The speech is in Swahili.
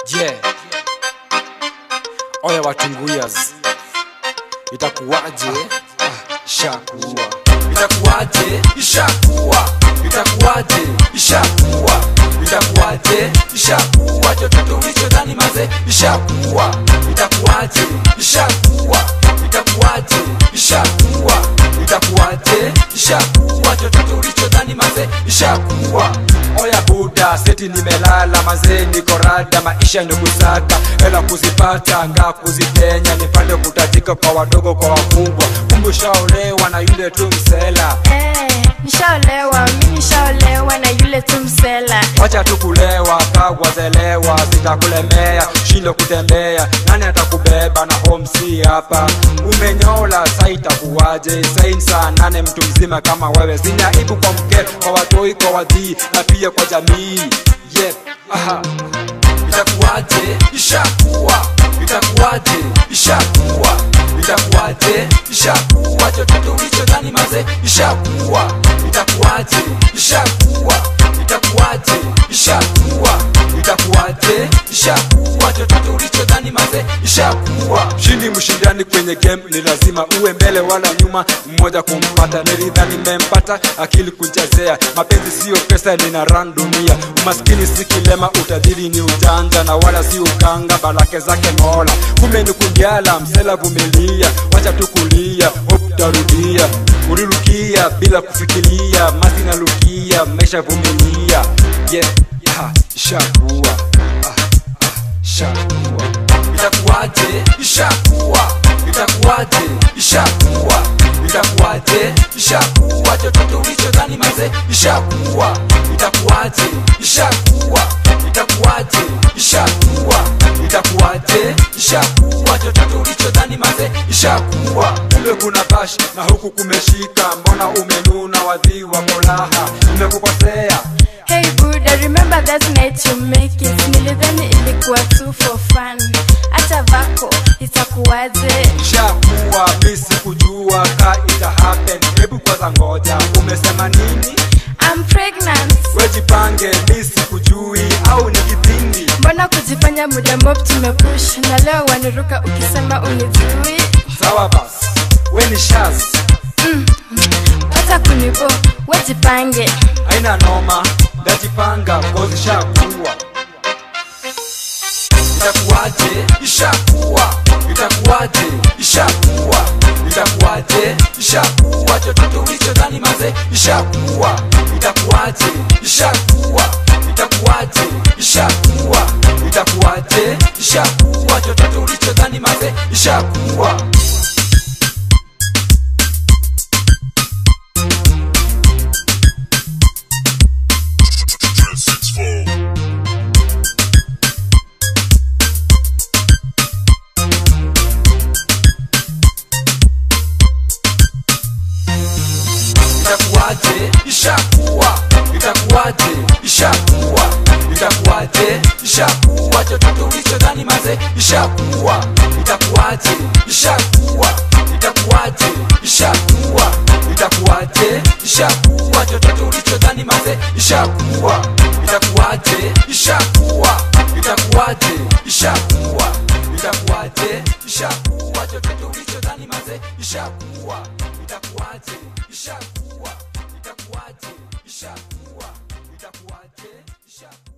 yeah. Oya watunguyas, itakuwaje? Ah, shakuwa itakuwaje ishakuwa itakuwaje ishakuwa itakuwaje ishakuwa chochote ulichodhani maze ishakuwa itakuwaje ishakuwa itakuwaje ishakuwa itakuwaje ishakuwa chochote ulichodhani maze ishakuwa Oya buda, seti nimelala mazee, niko rada, maisha ni kusaka hela kuzipata, nga kuzipenya, nipande kutajika kwa wadogo kwa wakubwa, kumbe ushaolewa na yule tu msela. Eh, nishaolewa mi nishaolewa na yule tu msela Wacha tu kulewa, kagwazelewa, sitakulemea, shindo kutembea, nani atakubeba na homsi hapa? Umenyola, sa itakuwaje? Sain saa nane, mtu mzima kama wewe, sina aibu kwa mke, kwa watoi, kwa wadhii na pia kwa jamii. Yep, aha. itakuwaje ishakuwa itakuwaje ishakuwa itakuwaje ishakuwa chochote ulichodhani maze ishakuwa itakuwaje ishakuwa itakuwaje ishakuwa itakuwaje ishakuwa chochote ulichodhani maze ishakuwa Shindi mshindani kwenye game ni lazima uwe mbele wala nyuma, mmoja kumpata. Nilidhani nimempata, akili kunchezea. Mapenzi siyo pesa, nina run dunia. Umaskini si kilema, utajiri ni ujanja na wala si ukanga, baraka zake Mola. Kumbe ni kundiala, msela vumilia, wacha tu kulia, hope tarudia. Ulirukia bila kufikiria, masi nalukia, maisha vumilia. Yeah, ah, shakuwa ah, ah, shakuwa itakuwaje ishakuwa itakuwaje ishakuwa itakuwaje ishakuwa chochote ulichodhani maze ishakuwa itakuwaje ishakuwa itakuwaje ishakuwa itakuwaje ishakuwa chochote ulichodhani maze ishakuwa kumbe kuna bash na huku kumeshika, mbona umenuna wadhi wa molaha? Nimekukosea Hey Buddha, remember that night you make it Nilidhani ilikuwa tu for fun Hata vako itakuwaje shakuwa, mi sikujua ka ita happen. Hebu kwanza ngoja, umesema nini? I'm pregnant Wejipange, mi sikujui au ni kipindi Mbona kujifanya muda mop tumepush Na leo waniruka ukisema unijui sawa. Basi we ni shaz, Hata kunibo, wejipange haina noma, ndajipanga kozi shakuwa itakuwaje ishakuwa itakuwaje ishakuwa itakuwaje ishakuwa chochote ulichodhani maze ishakuwa itakuwaje ishakuwa itakuwaje ishakuwa itakuwaje ishakuwa chochote ulichodhani maze ishakuwa itakuwaje ishakuwa itakuwaje ishakuwa itakuwaje ishakuwa chochote ulichodhani maze ishakuwa itakuwaje ishakuwa itakuwaje ishakuwa itakuwaje ishakuwa chochote ulichodhani maze ishakuwa itakuwaje ishakuwa itakuwaje ishakuwa itakuwaje ishakuwa chochote ulichodhani maze ishakuwa itakuwaje ishakuwa itakuwaje ishakuwa itakuwaje ishakuwa